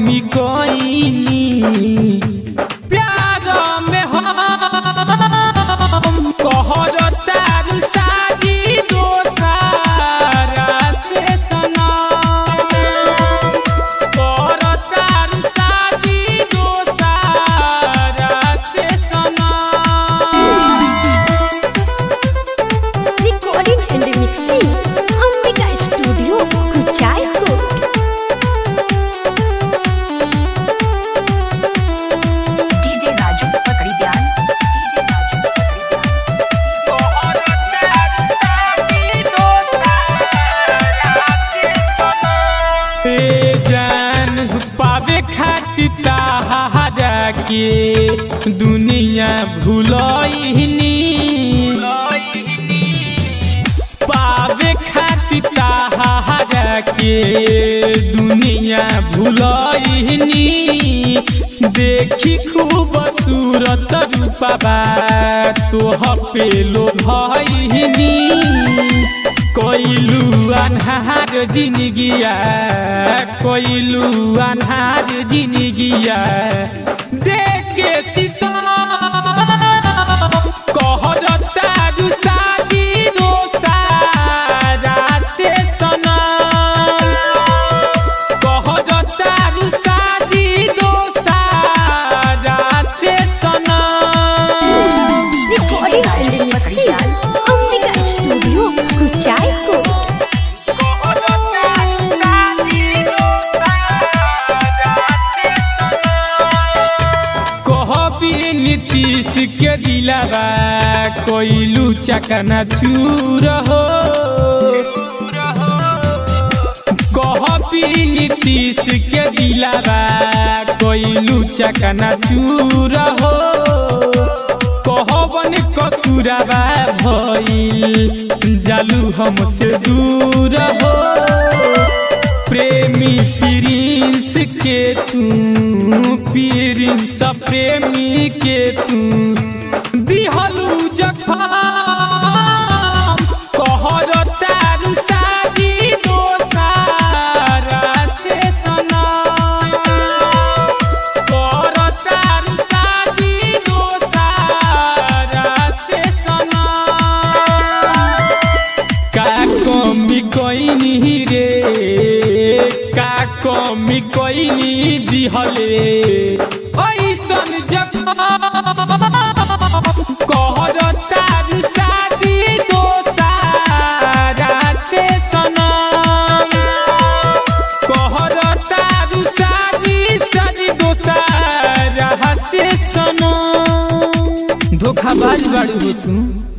कमी कोइनी प्यार में हम कहर तारू शादी दोसारा से सनम कर तारू शादी दोसारा से सनम Recording and mixing Ambika Studio Kuchaipur DJ Raju पकड़ी ध्यान DJ Raju पकड़ी ध्यान जान पावे खातिर ताहारा के दुनिया भूलइनी पावे खातिर ताहारा के दुनिया भूलइनी देखी खूब सूरत रूपबा तोह पे लो भइनी कोइलू अनहार जिनगिया कोइलू अनहार जिनगिया देख के सीता कहर तारू शादी दोसारा से सनम कहर तारू शादी दोसारा से सनम Recording and mixing Ambika Studio Kuchaipur कहबी नीतीश के दिलावा कोइलू चकना चूर हो कहबी नीतीश के दिलावा कोइलू चकना चूर हो कहबन कसुरावा भइल जालू हमसे दूर हो प्रेमी प्रिंस के तू प्रिंस प्रेमी के तू दिहलू जखम कहर तारू शादी दोसारा से सनम कर तारू शादी दोसारा से सनम का कमी कोइनी रे का कमी कोइनी दिहले ऐसन जखम कहर तारू शादी दोसारा से सनम कहर तारू शादी शादी दोसारा से सनम धोखाबाज बाड़ी हो तू